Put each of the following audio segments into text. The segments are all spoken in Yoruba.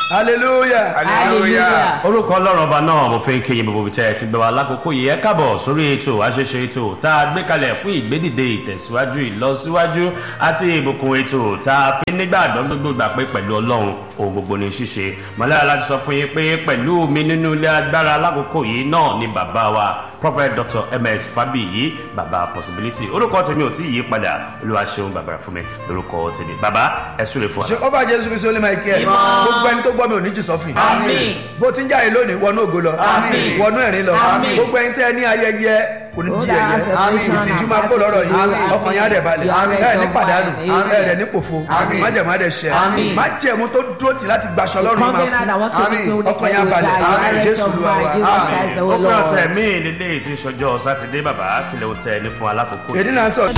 hallelujah hallelujah. orúkọ ọlọ́run ọba náà mo fi ń kéye gbogbo tẹ́ ẹ ti gbé wa lákòókò yìí ẹ káàbọ̀ sórí ètò àṣeṣe ètò tá a gbé kalẹ̀ fún ìgbédìde ìtẹ̀síwájú ìlọsíwájú àti ìbùkún ètò tá a fi nígbàgbọ́ gbogbo gbà pé pẹ̀lú ọlọ́run ohun gbogbo ní ṣíṣe mọ̀lára láti sọ fún yín pé pẹ̀lú mi nínú ilé agbára lákòókò yìí náà ni bàbá wa prophet dr ms fabiyi bàbá possibility orúkọ tèmi ò tí ì yí padà olúwa ṣeun bàbá fún mi lórúkọ tèmi bàbá ẹ súre fún wa. ṣe ọba jésù kristu olè máa kí ẹ gbogbo ẹni tó gbọ́ mi ò ní jù sọ́fìn Àmín. bó ti ń jáde lónìí wọnú ògo lọ Àmín. wọnú ẹ̀rín lọ Àmín. gbogbo ẹni tẹ́ ẹ ní ayẹyẹ kò ní di ẹyẹ Àmín. ìtìjú máa kó lọ́rọ̀ yìí Àmín. ọkàn yẹn á dẹ̀ balẹ̀ Àmín. ẹ ní pàdánù Àmín. ẹ rẹ̀ ní pòfo Àmín. májẹ̀mú á dẹ̀ ṣẹ Àmín. májẹ̀mú tó dúró tì láti gbaṣọ lọ́rùn yìí máa Covenant that want to Àmín. make me ọkàn yẹn á balẹ̀ Àmín. jésù olúwa wa Jesus Christ, the ó Lord. pé ọ̀sẹ̀ míì lélẹ́yìí tí ń ṣọjọ́ sátidé bàbá kílẹ̀ ó tẹ ẹni fún alákòókò yìí. èdè náà sọ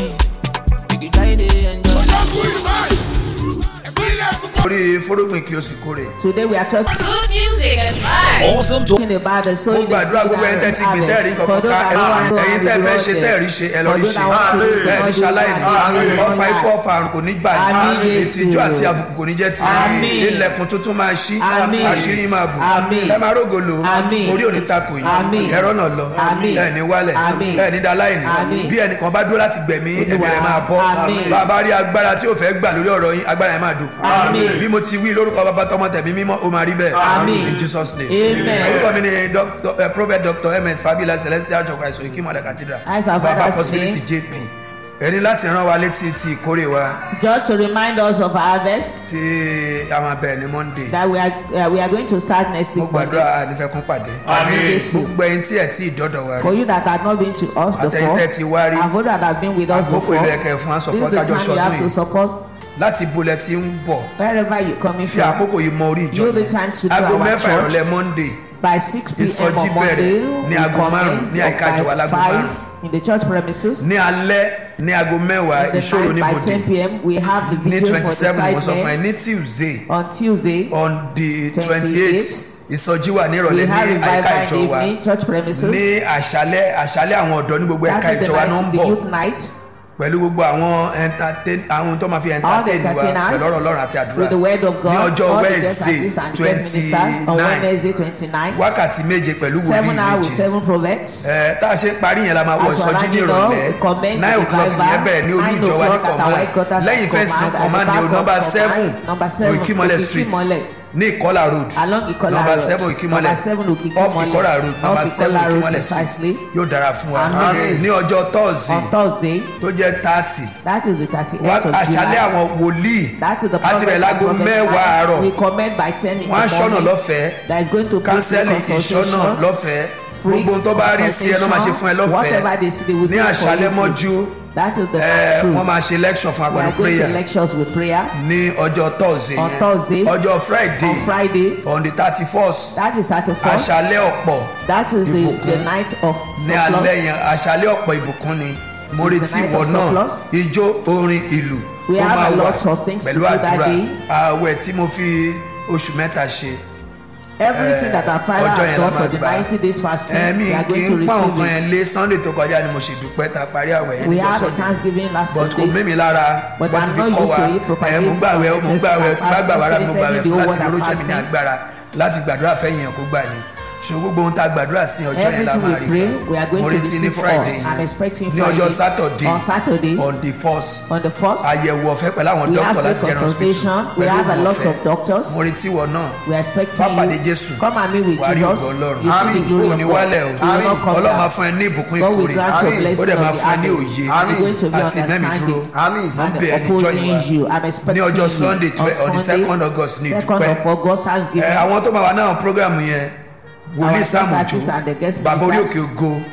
orí fórógbìn kí o sì kórè Today we are talking Good music and vibes. about the mo sowing the gbàdúrà seed gbogbo ẹni tẹ́ ti gbìn tẹ́ẹ̀rí For kankan those ká that don't want to ẹ̀yin have tẹ́ the fẹ́ reward ṣe there. tẹ́ẹ̀rí ṣe ẹ lọ For rí those ṣe that want to do the bẹ́ẹ̀ ní Lord ṣaláìní Amen. ọfà ikú ọfà àrùn kò ní gbà Àmín, yín Jésù. ìtìjú àti àbùkù kò ní jẹ́ ti Àmín. ilẹ̀kùn tuntun máa ṣí Àmín. àṣírí yín máa bù Àmín. ẹ máa rógo lò Àmín. orí òní takò yín Àmín. ẹ̀rọ náà lọ Àmín. ẹ̀ ní wálẹ̀ Àmín. ẹ̀ ní daláìní Àmín. bí ẹnìkan bá dúró láti gbẹ̀mí Olúwa. ẹ̀mí rẹ̀ máa bọ́ Àmín. bàbá rí agbára tí ò fẹ́ gbà lórí ọ̀rọ̀ yín agbára yẹn máa dùn Àmín. bí mo ti wí lórúkọ bàbá tọmọ tẹ̀mí mímọ́ ó máa rí bẹ́ẹ̀ Àmín. in Jesus name Amen. orúkọ mi ni Dr. eh, prophet dr ms fabila celestial church christ oyinki mother cathedral As our baba father's possibility name. jp ẹni láti rán wa létí ti ìkórè wa Just to remind us of our harvest tí a máa bẹ̀rẹ̀ ní monday that we are uh, we are going to start next mo week Monday. gbàdúrà ànífẹ́kún pàdé Àmín Jésù. gbogbo ẹyin tí ẹ tí ìdọ́dọ̀ wa For rí you that had not been to us before, Àtẹ̀yìntẹ́ ti wá rí. and for that have been with us Àkókò before, ilé ẹ̀kẹ́ fún wa this support is the kájọ time you ṣọdún have to yìí support láti bolẹ̀ tí ń bọ̀ wherever you coming fi from. àkókò yìí mọ orí ìjọ Use the time to yẹn do aago our mẹ́fà church. ìrọ̀lẹ́ monday by 6 p.m. Ìsọjí on Monday, bẹ̀rẹ̀ ní we aago márùn-ún commence ní àyíká by ìjọba láago 5 márùn-ún. in the church premises. ní alẹ́ ní aago mẹ́wàá In the ìṣòro night by níbodè 10 p.m. we have the ní video twenty for the seven mo sọ fún ẹ side ní tuesday on Tuesday. on the 28, twenty eight ìsọjí wà ní We ìrọ̀lẹ́ have ní àyíká revival in ìjọ the wa evening church premises. ní àṣálẹ́ àṣálẹ́ àwọn ọ̀dọ́ ní gbogbo ẹ̀ka That is the ìjọ wa ló ń night, the bọ̀ youth night. pẹ̀lú gbogbo àwọn entertain àwọn tó máa fi All the entertain wa entertainers pẹ̀lú ọ̀rọ̀ ọlọ́run àti àdúrà with the word of God. ní ọjọ́ all the guest wednesday artists and guest twenty ministers on nine Wednesday 29. wákàtí méje pẹ̀lú wòlíì Seven hours with méje seven prophets. ẹ tá a ṣe ń parí yẹn la máa wọ As we're ìsọjí ní rounding up, ìrọ̀lẹ́ we commend nine the o'clock revival, yẹn bẹ̀rẹ̀ ní olú nine ìjọ wa ní o'clock at our headquarters command lẹ́yìn at fẹ́ǹsì ní command, at the command ní back o of number command, seven number seven, Òkìkímọ́lẹ̀ street Òkìkímọ́lẹ̀. ní ìkọlà road Along Ikola number Road. seven Òkìkímọ́lẹ̀ Number seven Òkìkímọ́lẹ̀. off ìkọlà road Off number seven Ìkọlà Road, Òkìkímọ́lẹ̀ street precisely. yóò dára fún wa Amen. ní ọjọ́ thursday On Thursday, tó jẹ́ thirty that is the 38th wá of àṣálẹ́ July. àwọn wòlíì That is the àti prophet bẹ̀rẹ̀ and láago prophet mẹ́wàá night. àárọ̀ We commend by 10 in wọ́n á the ṣọ́nà morning. lọ́fẹ̀ẹ́ That is going to be free kánsẹ́lì ìṣọ́nà consultation. lọ́fẹ̀ẹ́ free gbogbo ohun tó bá rí sí ẹ ló máa ṣe fún ẹ Whatever lọ́fẹ̀ẹ́ they see, they will ní do for àṣálẹ́ you. mọ́jú That is the ẹ, truth. wọ́n máa ṣe lecture fún We agbẹ̀rún are going prayer to lectures with prayer ní ọjọ́ thursday On yẹn. Thursday. ọjọ́ friday on Friday. on the thirty first That is 31st. àṣálẹ́ ọ̀pọ̀ That is the, Ìbùkún. the night of ní surplus. alẹ́ yẹn àṣálẹ́ ọ̀pọ̀ ìbùkún ni mo It's the retí night ìwọ of náà surplus. ijó orin ìlú We tó have máa a wà lot of things to pẹ̀lú do that àdúrà day. ààwẹ̀ tí mo fi oṣù mẹ́ta ṣe Everything that our father ọjọ́ has yẹn la done for máa the gbà. 90 days fasting, ẹ̀mí we are kì going í to pa receive nǹkan yẹn it. lé sunday tó kọjá ni mo ṣe dúpẹ́ ta parí àwẹ̀ yẹn We níjọ́ had a sunday Thanksgiving last but kò Sunday. mímí lára But wọ́n ti I'm fi not kọ́ used wa to it propagating ẹ̀ mú gbàwẹ̀ ó mú gbàwẹ̀ ó ti bá gbà wàrà mú gbàwẹ̀ fún láti ní olóṣèlú ní agbára láti gbàdúrà fẹ́yìn ẹ̀ kó gbà ní ṣùgbọ́n gbogbo ohun tá a gbàdúrà sí ọjọ́ yẹn la Everything máa we rí pray, gbà. we are going mo to retí ní receive all. friday I'm expecting ní ọjọ́ Friday. saturday On Saturday, on the first on the first, àyẹ̀wò ọ̀fẹ́ pẹ̀lú àwọn we have dókítà free láti general consultation. hospital We pẹ̀lú have a ìwọ̀n lot ọ̀fẹ́. of doctors. mo retí wọ náà We are expecting Wá pàdé you. Jésù. Come and meet with Wà á rí Jesus. ògo Ọlọ́run. You see the glory kò of ní God. wálẹ̀ o You will not come ọlọ́run máa down. fún ẹ ní ìbùkún God will ìkórè grant you a ó blessing dẹ̀ máa of the fún ẹ ní harvest. òye You're going to be àti mẹ́mi dúró understanding mo and bẹ̀ ẹ́ níjọ́ upholding ìwà you. I'm expecting ní ọjọ́ you sunday on twe- on the Sunday, second august ní second ìdúpẹ́ of August, Thanksgiving. Ẹ, àwọn tó máa wà náà program yẹn wòlíì guest sáàmù artists and the òjò guest bàbá orí ministers. òkè ògo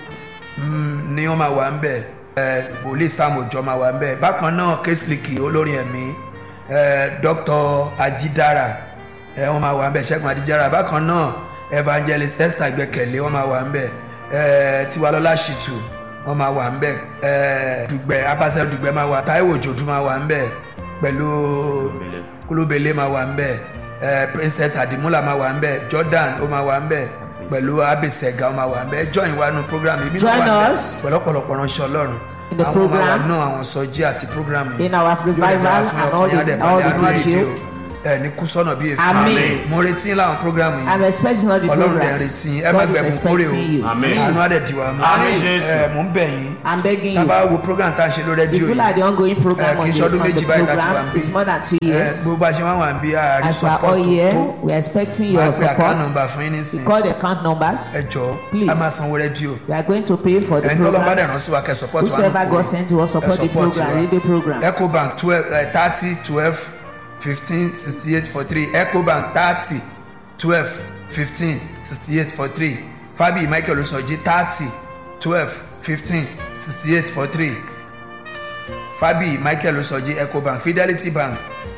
mm, ni wọ́n máa wà ń bẹ̀ Ẹ, wòlíì sáàmù òjò máa wà ń bẹ̀ bákan náà késlìkì olórin ẹ̀mí ẹ, dr ajídára ẹ, wọ́n máa wà ń bẹ̀ ṣẹ́gun ajídára bákan náà evangelist esther gbẹ̀kẹ̀lé wọ́n máa wà ń bẹ̀ ẹ, tiwalọ́lá ṣìtù wọ́n máa wà ń bẹ̀ ẹ, dùgbẹ̀ abáṣẹ́ dùgbẹ̀ máa wà táíwò òjòdú máa wà ń bẹ̀ pẹ̀lú kúlóbele máa wà ń bẹ̀ ẹ, princess adimula máa wà ń bẹ̀ jordan ó máa wà ń bẹ̀ pẹ̀lú abisega ó máa wà ń bẹ̀ join wa nù program yìí Join wà ń bẹ̀ us. pẹ̀lú ọ̀pọ̀lọpọ̀ ránṣẹ́ ọlọ́run In the àwọn máa wà program. náà àwọn sọjí àti program yìí In our Yóò lè revival dára fún and ọkàn all yín, á the- dẹ̀ all balẹ̀, the á rí virtue. ìdí o. ẹ ní kú sọ́nà bíi èéfín Àmín. mo retí láwọn programu yìí I'm expecting all the ọlọ́run dẹ̀ programs. retí yín ẹ má God is gbẹ̀bùn kórè o expecting you. Àmín. àánú àdẹ̀dìwà mú Àmín, Jésù. ẹ mò ń bẹ̀ yín I'm begging tá a you. bá wo program tá a ṣe lórí If rédíò you like the ongoing program Eh, on kì í the, ṣọdún on the méjì báyìí láti wà program, níbí. it's more than two ẹ years. gbogbo àṣẹ wọn wà bí àárín As we are support all here, tó we are expecting máa your pe account number support. fún yín We nísìnyí call the account numbers. ẹ jọ Please. a máa sanwó rédíò We are going to pay for the ẹni tó lọ bá dẹ̀ program. rán sí wa kẹ́ support wa Whosoever nù God kúrò. sent to us support Ẹ the support program, wa. radio program. ecobank twelve thirty twelve fifteen sixty eight for three ecobank thirty twelve fifteen sixty eight for three fabi michael osoji thirty twelve fifteen sixty eight for three fabi michael osoji ecobank fidelity bank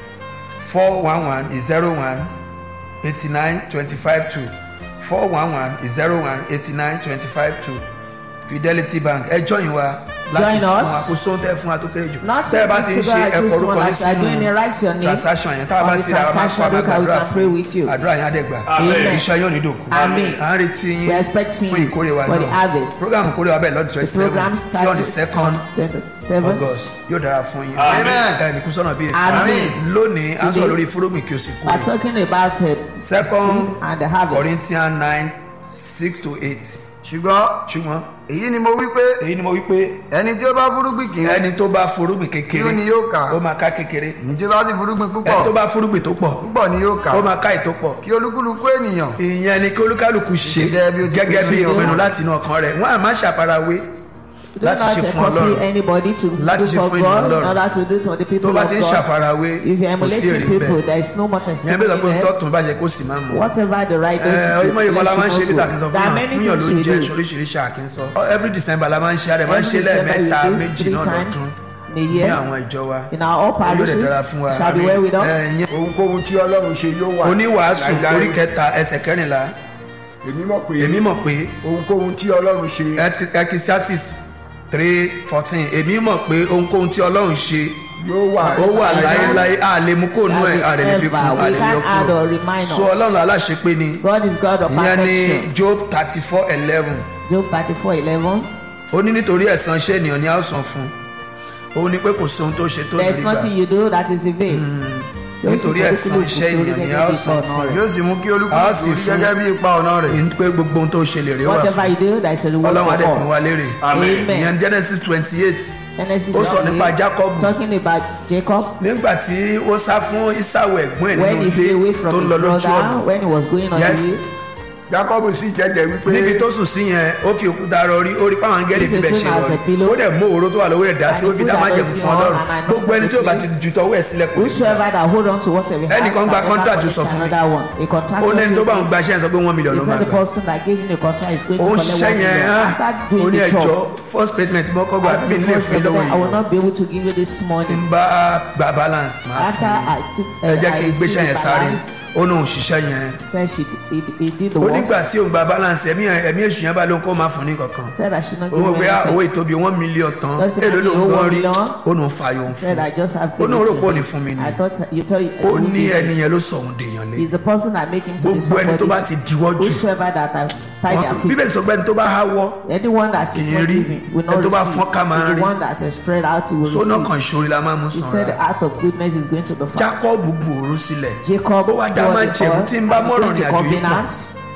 four one one zero one eighty nine twenty five two four one one zero one eighty nine twenty five two fidelity bank ẹ join wa láti Join fún us. wa kó sóhun tẹ fún wa tó kéré jù Not tẹ́ ẹ bá ti ń to ṣe go and ẹ̀kọ́ choose orúkọ one yín as you are doing it, write your name transaction yẹn tá a bá on the ti ra wa máa kó transaction àmà book and we gbàdúrà can pray with you. fún àdúrà yẹn àdẹ́gbà Amen. iṣẹ́ yóò ní dòkú Amen. à ń retí We yín are expecting fún ìkórè wa for the náà harvest. program ìkórè wa bẹ́ẹ̀ lọ́dún The twenty program seven sí on the starts second on 27th. august yóò dára fún yín Amen. ẹ ní kú sọ́nà bíi Amen. lónìí à ń sọ Today, lórí fúrógbìn kí o sì We are kúrè talking about uh, Second seed and the harvest. corinthians nine six to eight ṣùgbọ́n ṣùgbọ́n èyí ni mo wí pé èyí ni mo wí pé ẹni tí ó bá fúrúgbìn kì í ẹni tó bá fúrúgbìn kékeré Kí ni yóò kà? ó máa ká kékeré ẹni tí ó bá sì fúrúgbìn ẹni tó púpọ̀ bá fúrúgbìn tó pọ̀ púpọ̀ ni yóò kà ó máa ká ètò pọ̀ kí olúkúlùkù ènìyàn ìyẹn ni kí olúkálùkù ṣe Gẹ́gẹ́ bí ó ti gẹ́gẹ́ bí pinnu. ìpinnu láti inú ọkàn rẹ̀ wọ́n á má ṣàfarawé Do láti not ṣe fún copy ọlọ́run anybody to Láti do ṣe for fún ènìyàn God in Ọlọ́run. order to do to the tó people bá of ti ń God. ṣàfarawé If you are kò sí emulating èrè people, bẹ́ẹ̀ there is no more ìyẹn bí sọ pé testimony there. tọ́tún bá ṣe kó sì máa mú Whatever the right ẹ is, ọmọ yorùbá la máa ń ṣe nígbà tí sọ there are fún many yàn fún yàn ló ń things jẹ we do. oríṣiríṣi àkínsọ every december la máa ń ṣe àrẹ máa ń ṣe Every December we lẹ́ẹ̀mẹ́ta do it méjì three náà times lọ́dún in a ní year. àwọn ìjọ wa In our all yóò dẹ̀ parishes, dára fún wa shall be well with us. Ẹ, ìyẹn ohunkóhun tí ọlọ́run ṣe yóò wà. oníwàásù láíláí. orí kẹta ẹsẹ̀ kẹrìnlá èmi mọ̀ pé èmi mọ̀ pé ohunkóhun tí ọlọ́run ṣe ecclesiastes three fourteen èmi mọ̀ pé ohunkóhun tí ọlọ́run ṣe yóò wà. ó wà láéláé a lè mú kó nú ẹ̀ a lè fi kún a we lè can yọ add or kúrò remind so us. ọlọ́run aláṣepé ni God is God of ìyẹn ní perfection. job thirty four eleven Job thirty-four eleven. ó ní nítorí ẹ̀san iṣẹ́ ènìyàn ni a ó san fún un ó ní pé kò sóhun tó ṣe tó There is nígbà nothing you do that is in vain. Yóò sì nítorí ẹ̀san olúkúlùkù iṣẹ́ torí ènìyàn ni gẹ́gẹ́ a ó bí san ipa ọ̀nà rẹ̀. yóò sì mú kí A ó olúkúlùkù sì rí fún- gẹ́gẹ́ bí ipa ọ̀nà rẹ̀ ní pé gbogbo ohun tó ṣe lè rí wà Whatever fún you do, there is a reward ọlọ́run for adẹ́kun wa all. lérè Amen. Amen. ìyẹn genesis twenty eight Genesis ó sọ nípa 28, Jacob. Talking about Jacob. nígbà tí ó sá fún isau ẹ̀gbọ́n ẹ̀ When nínú he flew away ilé from tó ń his lọ lójú brother, ọ̀nà when he was going on Yes. the way, jacob sì jẹ́jẹ́ wípé. níbi tó sùn sí yẹn ó fi òkúta rọrí ó rí páwọn angẹ́lì This is bíbẹ̀ ṣe soon as a rọrí pillow. ó dẹ̀ mú òróró tó wà lówó rẹ̀ dá sí ó And fi he dá put májẹ̀mú anointing fún on ọlọ́run and anointed gbogbo ẹni tí ó bá ti the ju tọwọ́ ẹ̀ sílẹ̀ kò ní gbà. whosoever that hold on to whatever he Ẹnìkan has gba can contract never sọ collect fún mi. another one. A contract ó lẹ́ni tó bá ń will gbaṣẹ́ yẹn sọ pé one million He ló said máa the gbà person that gave him the contract is going to ó ń collect ṣiṣẹ́ one yẹn million á after ó doing ní the ẹjọ́ job. first payment mọ́ kọ́ gbà As mí the nílé first fún mi lówó payment, I will yìí not be able to give you this tí money. ń bá gba balance máa After fún I took, un ẹ uh, jẹ́ I kí n received gbéṣẹ́ yẹn the sáré balance, ó ní òun ṣiṣẹ́ yẹn said she he, he did the ó work. nígbà tí òun gba balance ẹ̀mí ẹ̀mí èṣù yẹn bá lóun kó máa fún ní kankan Said I should not give owó him pé owó anything. ìtóbi one million tán Just èlò imagine ló ń owó gan one rí million. ó nù fàyọ̀ ń Said fún I just have ó ní given òrò to pọ̀ him. ní fún mi ni I thought you thought ó you ní ẹni yẹn ló sọ òun dèèyàn lé He's the person that make him to be gbogbo ẹni tó bá somebody. ti diwọ́ jù Whosoever that have tied their wọn- bíbélì feet. sọ pé ẹni tó bá háwọ́ Anyone that is Kì í not rí. giving will Ẹni not tó bá receive. fọ́n ká máa It's rí. the one that is spread out he will sóná receive. kan ìṣòro la máa mú He said the sanra act of goodness is going to the fast. jacob bu òru sílẹ̀ Jacob ó wá dá poured máa the jẹ̀mú oil tí ń bá and mọ́rọ̀ came to ní àjò yìí pọ̀ covenant.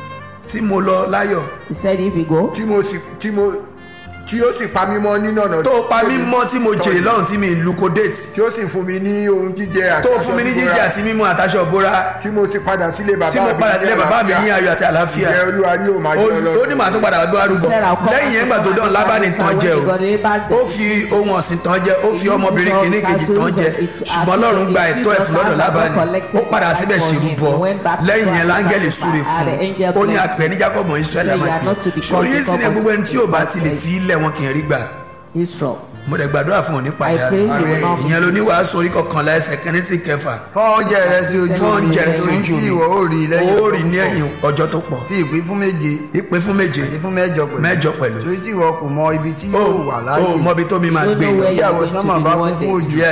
tí mo lọ láyọ̀ He said if you go, tí mo sì tí mo tí ó sì pa mí mọ́ nínú ọ̀nà. tó pa mí mọ́ tí mo jèrè lọ́run tí mi ń luko date tí ó sì fún mi ní ohun jíjẹ àti tó aṣọ fún mi ní bíbora, jíjẹ àti mímú àtàṣọ òbóra tí mo ti padà sílé bàbá tí mo padà sílé bàbá mi ní ayọ̀ àti àlàáfíà ìjẹ́ olúwa yóò máa jẹ́ ó ó ní màá tó padà wá bí wàá rúbọ said I'll come lẹ́yìn yẹn gbà tó dán lábàánì tán jẹ o ó fi ohun ọ̀sìn tán jẹ ó fi ọmọbìnrin kìíní kejì tán jẹ ṣùgbọ́n ọlọ́run gba ẹ̀tọ́ ẹ̀ fún lọ́dọ̀ lábàánì ó padà síbẹ̀ ṣèrúbọ lẹ́yìn yẹn láńgẹ́lì súre fún un ó ní àpẹ ní jacob israẹli àmàpẹ sórí ní sinmi gbogbo ẹni tí ò bá ti lè fi ilẹ̀ wọn kì í rí gbà Israel. mo dẹ̀ gbàdúrà fún òní I padà pray you will not ìyẹn ló ní wàásù orí kọkànlá ẹsẹ̀ kìíní sí kẹfà fọ́n oúnjẹ rẹ sí ojú fún oúnjẹ rẹ sí ohun ojú tí mi ìwọ ó rí lẹ́yìn ó rí ní ẹ̀yìn ọjọ́ tó pọ̀ fi ìpín fún méje ìpín fún méje àti fún mẹ́jọ pẹ̀lú mẹ́jọ pẹ̀lú torí tí ìwọ kò mọ ibi tí ó yóò wà láàyè ó mọbi tó mi máa You gbé don't know lọ where you are ìyàwó going to sánmà be bá one kún fún day. òjò yes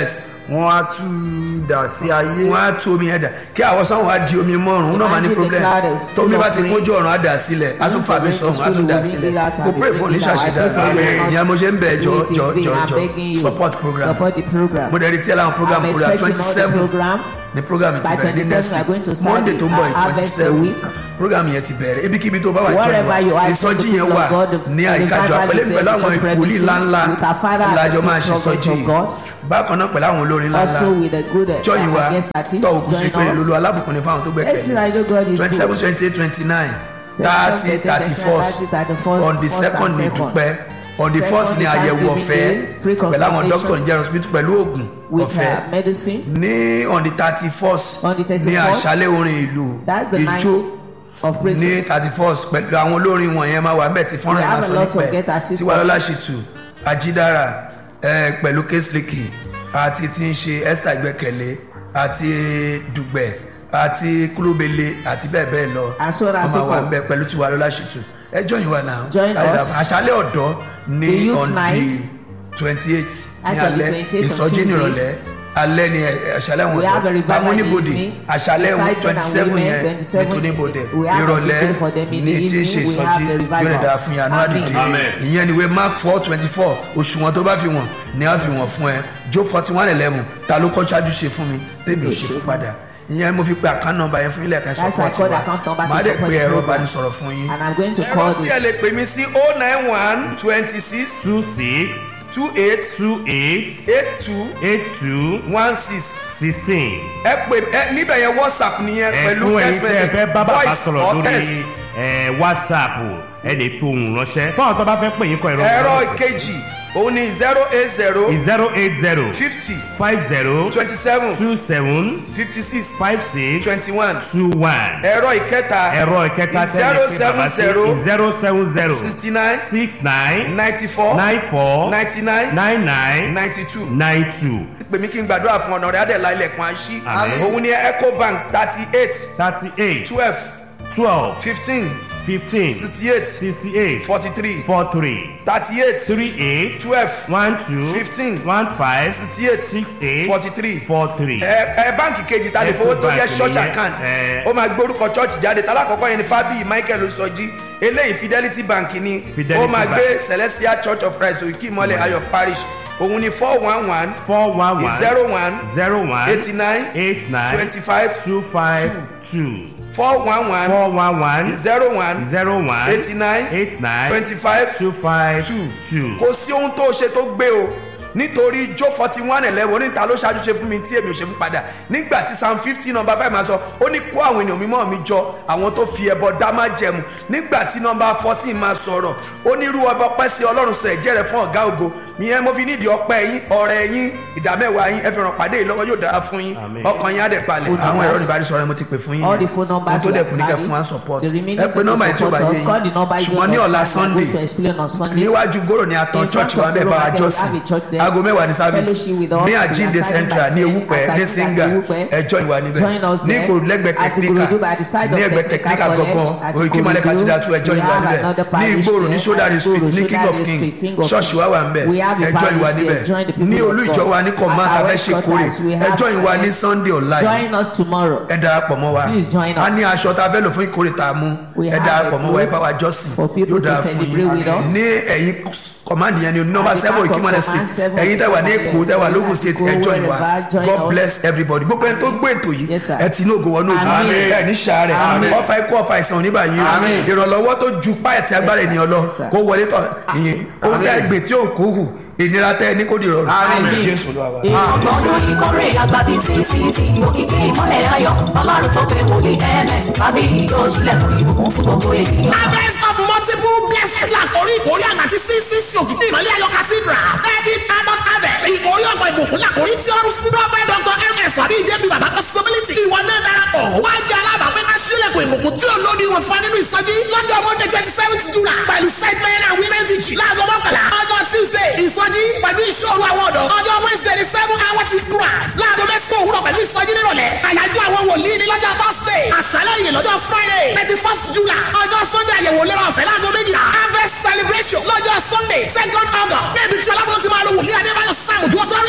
wọ́n á tú dà sí ayé wọn á tú omi yẹn dà kí àwọn sọ́run á di omi mọ́rùn ún náà máa ní Imagine the problem cloud is tómi full bá of ti rain. kójú ọ̀run á dà sílẹ̀ á tún fà mí sọ̀run á tún dà sílẹ̀ mo pray fún oníṣàṣẹdá ìyẹn mo ṣe ń bẹ̀ jọ jọ jọ jọ support program Support the program. mo dẹ̀ rí tí ẹ láwọn program I'm program expecting twenty all the seven program. ni program ti By bẹ̀rẹ̀ ní 27 next we are going to week start monday tó ń bọ̀ the yìí twenty harvest seven week. program yẹn ti bẹ̀rẹ̀ ibikíbi tó bá wà Wherever you jọ are, ìsọjí people yẹn of wà God, ní the àyíká jọ revival pẹ̀lú is pẹ̀lú there, àwọn church ìwòlíì premises, ńláńlá with our father and ìlàjọ the máa ṣe prophet sọjí of God. bákan náà pẹ̀lú àwọn olórin ńláńlá Also with a good uh, jọyìn wa against artists tọ́ òkú sí pé join lulu us. alábùkún ni fáwọn tó Let's see gbẹ̀kẹ̀lé I know God is twenty seven good. twenty eight twenty nine 27, thirty thirty 30, first 31st, on the first second and ní second. dúpẹ́ on the Second first ní is àyẹ̀wò Thanksgiving ọ̀fẹ́ Day, free pẹ̀lú àwọn consultation. doctor ní general hospital pẹ̀lú oògùn with ọ̀fẹ́ uh, medicine. ní on the thirty first On the 31st, ní àṣálẹ̀ orin ìlú That's the night ijó of ní praises. thirty first pẹ̀lú àwọn olórin wọ̀nyẹn máa wà ńbẹ̀ tí fọ́nrán We yẹn máa have a sọ lot of nípẹ̀ get artists. tiwalọ́lá ṣìtù ajídára eh, pẹ̀lú késlìkì àti tí ń ṣe esther gbẹ̀kẹ̀lé àti dùgbẹ̀ àti kúlóbele àti bẹ́ẹ̀ bẹ́ẹ̀ lọ And so on and wọ́n so máa wà forth. ńbẹ̀ pẹ̀lú tiwalọ́lá ṣìtù ẹ join wa náà Join us. àṣálẹ̀ ọ̀dọ́ The ní youth on night. the twenty eight ní That's on the alẹ́ 28th of ìsọjí Tuesday. nírọ̀lẹ́ alẹ́ ni ẹ- àṣálẹ̀ wọn We have a revival àwọn oníbodè evening. àṣálẹ̀ Beside twenty men and seven women, yẹn 27 ní tóníbodè we have a ìrọ̀lẹ́ vigil for them in ní the tí ń ṣe evening. We ìsọjí have the revival. yóò lè dára fún yàn Amen. àdìdì Amen. ìyẹn ni wé mark four twenty four òṣùwọ̀n tó bá fi wọ̀n ni a fi wọ̀n fún ẹ jó forty one eleven ta ló kọ́ ṣáájú ṣe fún mi tèmi ò ṣe fún padà ìyẹn mo fi pe account number yẹn fún ilé ẹ̀ka That's why I support called wa account number to màá dẹ̀ support pe the ẹ̀rọ program. ìbánisọ̀rọ̀ fún yín. And I'm going to ẹ̀rọ call tí ẹ the lè pè mí sí oh nine one twenty six two six two eight two eight eight two eight two one six sixteen. ẹ pè ẹ níbẹ̀ yẹn whatsapp nìyẹn pẹ̀lú ẹ̀fún ẹ̀yin text tí ẹ fẹ́ message bá bàbá voice sọ̀rọ̀ or text. lórí ẹ̀, whatsapp ẹ lè fi ohùn ránṣẹ́ fáwọn tó bá fẹ́ pè yín kọ ẹ̀rọ ẹ̀rọ ìkejì òun ni zero eight zero zero eight zero fifty five zero twenty seven two seven fifty six five six twenty one two one ẹ̀rọ ìkẹta ẹ̀rọ ìkẹta zero tẹ́lẹ̀ pé seven bàbá sí zero zero seven zero sixty nine six nine ninety four nine four ninety nine nine nine ninety two nine two pè mí kí n gbàdúrà fún ọ̀nà rẹ̀ adẹ̀lá ilẹ̀kùn àṣì Àmín. òun ni ecobank thirty eight thirty eight twelve twelve fifteen fifteen sixty eight sixty eight forty three four three thirty eight three eight twelve one two Fifteen. one five sixty eight six eight forty three four three. ẹ ẹ báǹkì kejì ta lè fowó tó jẹ Ecobank church nìyẹn, account ẹ. ó máa gbórúkọ church jáde talákọ̀ọ́kọ́ yẹn ni fábíyì michael osọjí eléyìí fidelity bank ni Fidelity ó máa Bank. gbé celestial church of christ òkè ìmọ̀lẹ̀ ayọ̀ parish òun ni four one one four one one zero one zero one eighty nine eight nine twenty five two five two four one one four one one zero one zero one eighty nine eight nine twenty five two five two two. kò sí ohun tó ṣe tó gbé o nítorí jó forty one eleven oníta ló ṣáájú ṣe fún mi tí èmi ò ṣe fún padà nígbà tí psalm fifty number five máa sọ ó ní kó àwọn ènìyàn mímọ́ mi jọ àwọn tó fi ẹbọ dá má jẹmu nígbà tí number fourteen máa sọ̀rọ̀ ó ní irú ọba ọpẹ́ sí ọlọ́run sọ ẹ̀jẹ̀ rẹ̀ fún ọ̀gá ògo ìyẹn mo fi nídìí ọpẹ́ yín ọrẹ yín ìdámẹ́wàá yín ẹ fi ràn pàdé yìí lọ́wọ́ yóò dára fún yín Àmín. ọkàn yín á dẹ̀ balẹ̀ Phone àwọn ẹ̀rọ numbers. ìbánisọ̀rọ̀ mo ti pè fún yín All the yẹn. phone numbers ohun tó we dẹ̀ have kù ní kẹ́ valid. fún wa support The remaining ẹ pé people nọ́mbà yìí tí ó bá support yé us. Call the number yín you ṣùgbọ́n ní don't ọ̀la have. I'm sunday going to explain on Sunday. níwájú gbòòrò ní atán In church front wa of bẹ́ẹ̀ bá wa Global Health, have a jọ́sìn church there. aago mẹ́wàá ní service Fellowship with us. ní We are àjíǹde starting central by ní 10, ewúpẹ́ at ní Àjíǹde singa Ewúpẹ́. ẹjọ́ ìwà níbẹ̀ Join us ní there. ìkòrò lẹ́gbẹ̀ẹ́ At tẹkíníkà Ikorodu, by the side ní of ẹgbẹ́ Technical tẹkíníkà College, gangan at òyìnkí malẹ̀ Ikorodu. kàtúndà tún ẹjọ́ We ìwà have níbẹ̀ another ní parish ìgboro ní there, sódàrí at street ní Ikorodu, king of Sodari king Street, King of ṣọ́ọ̀ṣì wa wà ń bẹ̀ We have a ẹjọ́ ìwà parish níbẹ̀ there. Join the people ní of olú God. ìjọ wa ní command At our abẹ́ ṣe kórè headquarters, we have ẹjọ́ ìwà ní friends. sunday ọ̀la yìí Join us tomorrow. ẹ darapọ̀ mọ́ wa Please join a us. ní aṣọ tá a fẹ́ lò fún ìkórè tá a mú We ẹ have darapọ̀ a mọ́ wa ẹ clothes bá wa jọ́sìn for people yóò to dára fún celebrate with yín us. ní ẹ̀yìn command yẹn ni nọ́mbà At the seven back of ìkímọ̀lẹ̀ command street seven, ẹ̀yin tẹ́ wà ní èkó tẹ́ wà lógùn state Go ẹjọ́ ìwà wherever, join god us. bless everybody gbogbo ẹni tó gbé ètò yìí Yes, sir. ẹ ti ní ògo wọnú ògo Àmín. ẹ ní sàárẹ̀ Àmín. ọfà ikú ọfà ìsàn oníbà yín Àmín. ìrànlọ́wọ́ tó ju páẹ̀tì agbára ènìyàn lọ Yes, sir. kó wọlé tọ̀ ìyìn ohun tẹ́ gbè tí ò kú hù ìnira tẹ́ ẹ ní kó di rọrùn Àmín. jésù ló wà wá. ọgbọ̀n ọdún ìkórè àgbàdì ccc òkìkí ìmọ̀lẹ̀ ayọ̀ ọlọ́run tó fẹ́ wòlé ms tàbí yóò ṣílẹ̀kùn ìbùkún fún gbogbo ènìyàn. harvest of multiple blessings la kórí ìkórè àgbà tí ccc òkìkí ìmọ̀lẹ̀ ayọ̀ cathedral thirty adult harvest ìkórè ọ̀gbọ̀n ìbùkún la kórí tí ọrùn fún dọ́pẹ́ dr ms tàbí ìjẹ́bi bàbá possibility ìwọ náà darapọ̀ wá jẹ́ alábàápẹ́ ká ṣílẹ̀kùn ìbùkún tí olódi wọn fa nínú ìsọjí lọ́jọ́ monday twenty seventh july pẹ̀lú site men and women teaching láago mọ́kànlá ọjọ́ tuesday ìsọjí pẹ̀lú ìṣòro àwọn ọ̀dọ́ ọjọ́ wednesday ní seven hour to christ láago mẹ́sàn-án òwúrọ̀ pẹ̀lú ìsọjí nírọ̀lẹ́ àyájọ́ àwọn wòlíì ní lọ́jọ́ thursday àṣálẹ́ yìí lọ́jọ́ friday thirty first july ọjọ́ sunday àyẹ̀wò lérò ọ̀fẹ́ láago méjìlá harvest celebration lọ́jọ́ sunday second august níbi tí ọlọ́run ti máa lo wòlíì adébáyọ̀ sam ojú authority pẹ̀lú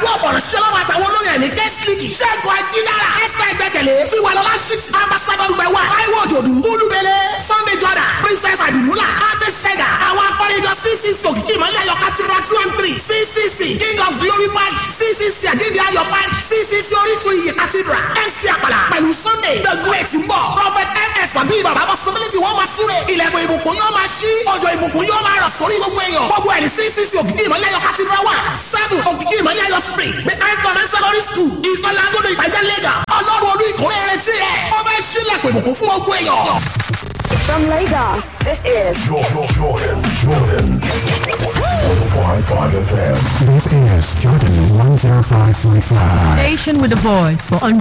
pẹ̀lú ọ̀pọ̀rọ̀ ṣẹlọ́wọ́ àtàwọn olóyè ní kẹ́sìlìkì ṣẹ́gun ajídára ẹ̀sẹ̀ ìgbẹ́kẹ̀lé tiwalọ́lá six ambassador gbẹ̀wà táíwò òjòdù olúbele sunday jordan princess adumula abesega àwọn akọ́rẹ́jọ ccc òkìkí ìmọ̀lẹ́ ayọ̀ cathedral two and three ccc king of glory march ccc àjíǹde ayọ̀ march ccc orísun iyì cathedral mc àpàlà pẹ̀lú sunday the great ń bọ̀ prophet ms àbí bàbá possibility wọ́n máa súre ilẹ̀kùn ìbùkún yóò máa ṣí ọjọ́ ìbùkún yóò máa rọ̀ sórí gbogbo èèyàn gbogbo ẹ̀rí ccc òkìkí ìmọ̀lẹ́ ayọ̀ cathedral one seven òkìkí ìmọ̀lẹ́ ayọ̀ spring behind command secondary school ìkọlà agodo ìbàjẹ́ lagos ọlọ́run olú ìkórè retí rẹ̀ ó fẹ́ sílẹ̀kùn ìbùkún fún gbogbo èèyàn. From Lagos, this is Jordan, Jordan, Jordan. 105.5 FM. This is Jordan 105.5. Station with a voice for